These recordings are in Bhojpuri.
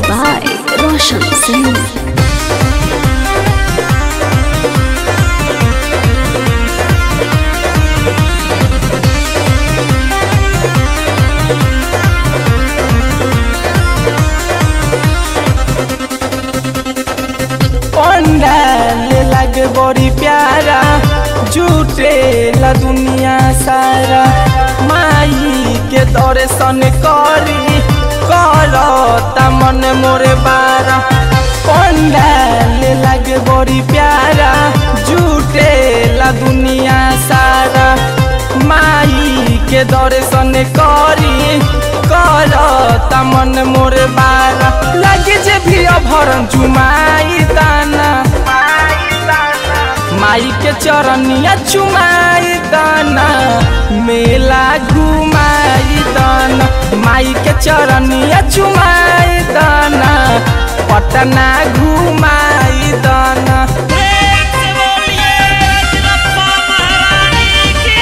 by Roshan Singh. पंडाल लगे बड़ी प्यारा जुटे ला दुनिया सारा माई के दर्शन करी करता मन मोरे बारा पंडाल लगे बड़ी प्यारा जुटे ला दुनिया सारा माई के दर्शन करी करता मन मोरे बारा लगे जे भी अभरन जुमाई दाना माई के चरनिया चुमाई दाना मेला घुमाई दाना माई के चरनिया चुमाई दाना पटना घुमाई दाना प्रेम से बोलिए रजरप्पा महारानी की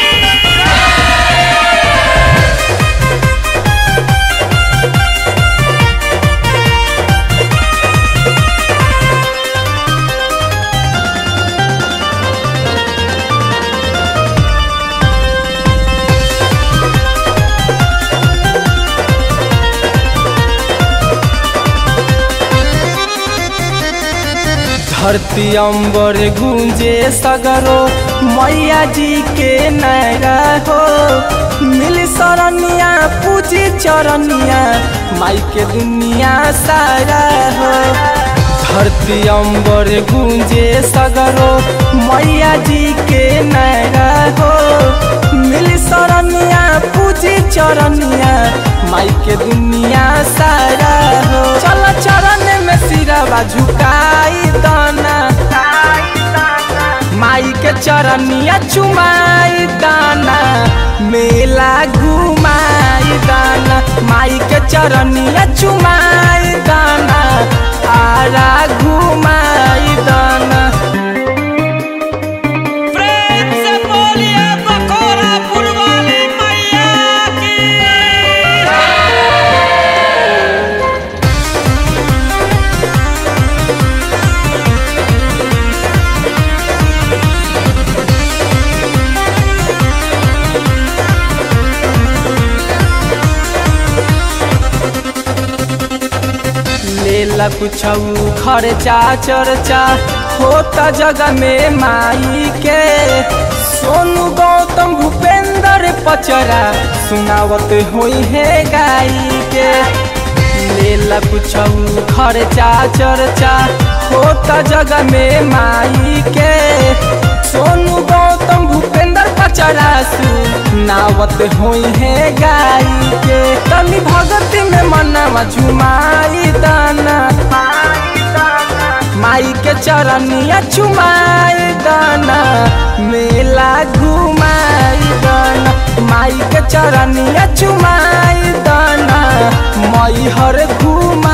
धरती अंबर गूंजे सगरो मैया जी के नारा हो मिल सरनिया पूजी चरनिया माई के दुनिया सारा हो धरती अंबर गूंजे सगरो मैया जी के नारा हो मिल सरनिया पूजी चरनिया माई के दुनिया सारा हो चल चरण में सिरवा झुकाई दाना माई के चरनिया चुमाई दाना मेला घुमाई दाना माई के चरनिया चुमाई दाना आरा घुमाई दाना प्रेम से बोलिए बकोरा फुलवाली मैया की लेला कुछ खर्चा चर्चा होता जगह में माई के सोनू गौतम भूपेंद्र पचरा सुनावत होई है गाई के लेला कुछ खर्चा चर्चा होता जगह में माई के सोनू गौतम भूपेंद्र पचरा सुनावत होई है गाई के तनी भगत में मनवा झुमाई दाना माई के चरनिया चुमाई दाना मेला घुमाई दाना माई के चरनिया चुमाई दाना मई हर घुमा